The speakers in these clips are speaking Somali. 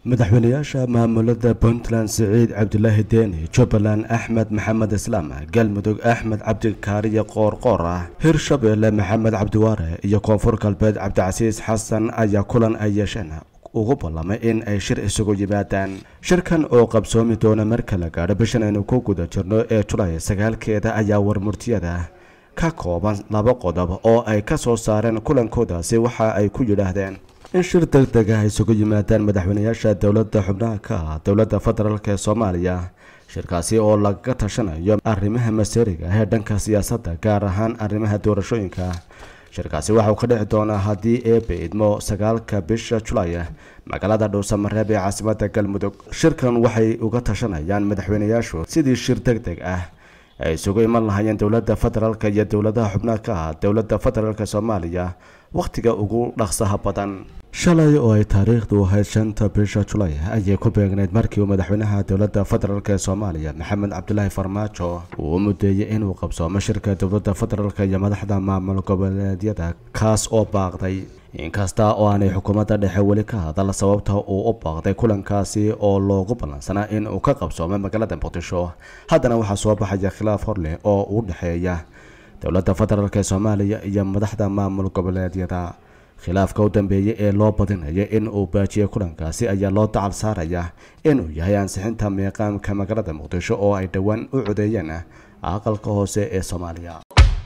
madaxweynayaasha maamulada puntland siciid cabdulaahi deeni jubbaland axmed maxamed islaam galmudug axmed cabdikaariye qoorqoor ah hirshabeelle maxamed cabdiwaare iyo koonfur galbeed cabdicasiis xasan ayaa kulan ay yeesheen ugu ballamay in ay shir isugu yimaadaan shirkan oo qabsoomi doona marka la gaadho bishan aynu ku guda jirno ee julay sagaalkeeda ayaa warmurtiyada ka kooban laba qodob oo ay ka soo saareen kulankoodaasi waxa ay ku yidhaahdeen in shir deg deg ah isugu yimaadaan madaxweynayaasha dowladda xubnaha ka ah dowladda federaalk ee soomaaliya shirkaasi oo laga tashanayo arrimaha maseeriga ee dhanka siyaasadda gaar ahaan arrimaha doorashooyinka shirkaasi waxauu ka dhici doonaa haddii eebe idmo sagaalka bisha julay magaalada dhowsamareeb ee caasimada galmudug shirkan waxay uga tashanayaan madaxweynayaashu sidii shir deg deg ah ay isugu iman lahaayeen dowladda federaalk iyo dowladaha xubnaha ka ah dowladda federaalk soomaaliya wakhtiga ugu dhaqsaha badan shalay oo ay taariikhdu ahayd shanta bisha julay ayay ku beegnayd markii uu madaxweynaha dowladda federaalk ee soomaaliya maxamed cabdulaahi farmaajo uu mudeeyey inuu qabsoomo shirka dowladda federaalk iyo madaxda maamul goboleedyada kaas oo baaqday inkasta oo aanay xukuumadda dhexe weli ka hadal sababta uu u baaqday kulankaasi oo loogu ballansanaa in uu ka qabsoomo magaalada muqdisho haddana waxaa soo baxaya khilaaf horleh oo u dhexeeya dowladda federaalk ee soomaaliya iyo madaxda maamul goboleedyada khilaafka u dambeeyey ee loo badinaya in uu baajiyo kulankaasi ayaa loo dacal saaraya inuu yahay ansixinta miiqaamka magaalada muqdisho oo ay dhowaan u codeeyeen aqalka hoose ee soomaaliya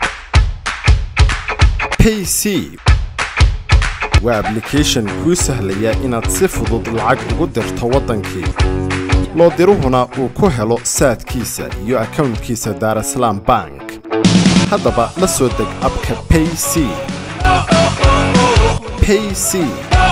payc waa ablication kuu sahlaya inaad si fudud lacag ugu dirto waddankii loo diruhuna uu ku helo saadkiisa iyo akownkiisa daarasalaam bank haddaba la soo deg abka payc payc